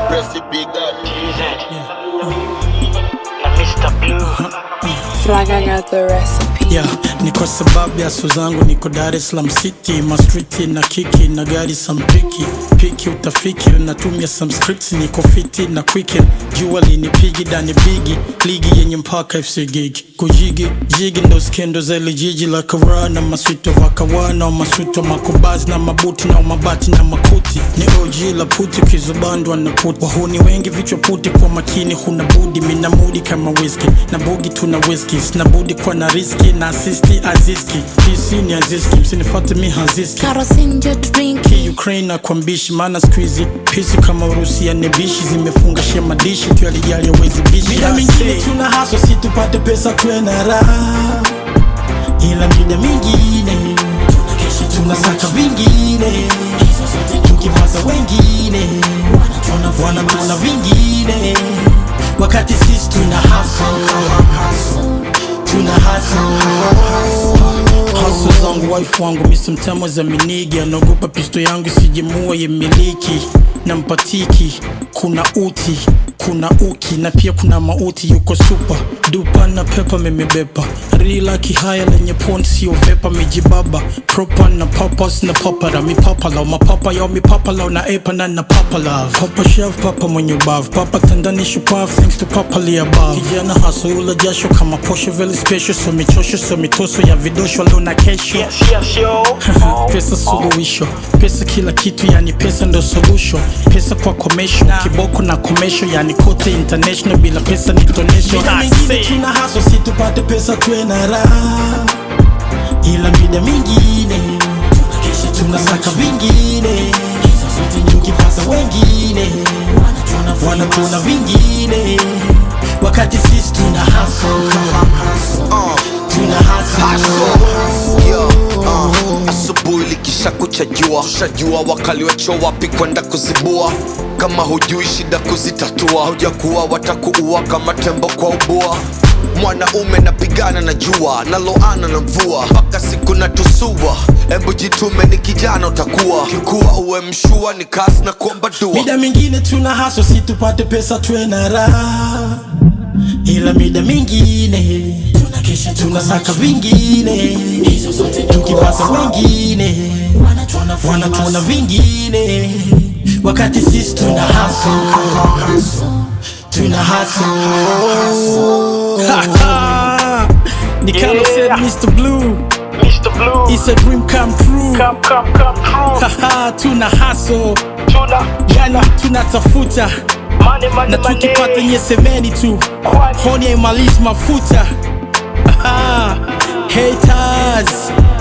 Pressy big up. na Mr. Blue Fraga got the recipe. Yeah, ni kwa sababu ya so zangu niko Dar es Salaam City mastriti na kiki na gari sampiki piki utafiki natumia some scripts niko fiti na quicken jua linipigi dani bigi ligi yenye mpaka FC gigi kujigi jigi ndo skendo za ile jiji la kawara na maswito vakawa na maswito makubazi na mabuti na mabati na makuti ni OG la puti kizubandwa na puti wahuni wengi vichwa puti kwa makini huna budi mina mudi kama whisky na bugi tuna whisky na budi kwa na riski na asisti aziski PC ni aziski msinifate mi haziski Kerosene njo drinki. Ki Ukraine na kwa mbishi maana squeezy pisi kama Urusi ya nebishi zimefunga shia madishi tu yalijali hawezi bishi Mida mingine tuna haso si tupate pesa tuwe na raha, ila mida mingine tunasaka vingine, tukipata wengine wanatuna vingine, wakati sisi tuna haso tuna haso Hustle zangu wife wangu Mr. Mtamo za minigi anaogopa pisto yangu sijemua yemiliki na mpatiki kuna uti kuna uki na pia kuna mauti yuko super dupa na pepa memebepa rila kihaya lenye pont sio vepa mijibaba propa na papas na papara mipapala mapapa yao mipapala na epa na na papala papa chef papa mwenye ubavu papa tandani shupavu thanks to papa li above kijana haso ula jasho kama posho veli special so michosho so mitoso ya vidosho leo na kesho Yes, yes, yo pesa suluhisho pesa kila kitu yani pesa ndo solution pesa kwa komesho kiboko na komesho yani kote international bila pesa ni tonesho Mida mingine tuna haso si tupate pesa tuwe na raha, ila mida mingine tunasaka vingine, tukipata wengine wanatuna vingine, wakati sisi tuna haso tuna haso Yo, uh, asubuhi likisha kucha jua shajua wakaliwacho wapi kwenda kuzibua kama hujui shida kuzitatua hujakuwa watakuua kama tembo kwa ubua mwanaume napigana na jua naloana na mvua mpaka siku na tusua embu jitume ni kijana utakuwa kikuwa uwe mshua ni kazi na kuomba dua Mida mingine tuna haso si tupate pesa tuwe na raha, ila mida mingine tunasaka vingine, tukipata wengine wanatuona vingine, wakati sisi tuna haso tuna haso ni Carlos said Mr. Blue Mr. Blue it's a dream come true Come, come, come true Haha, tuna haso Tuna yani tunatafuta Money, money, na money tukipata nyesemeni tu Kwani honi haimalizi mafuta Haha, haters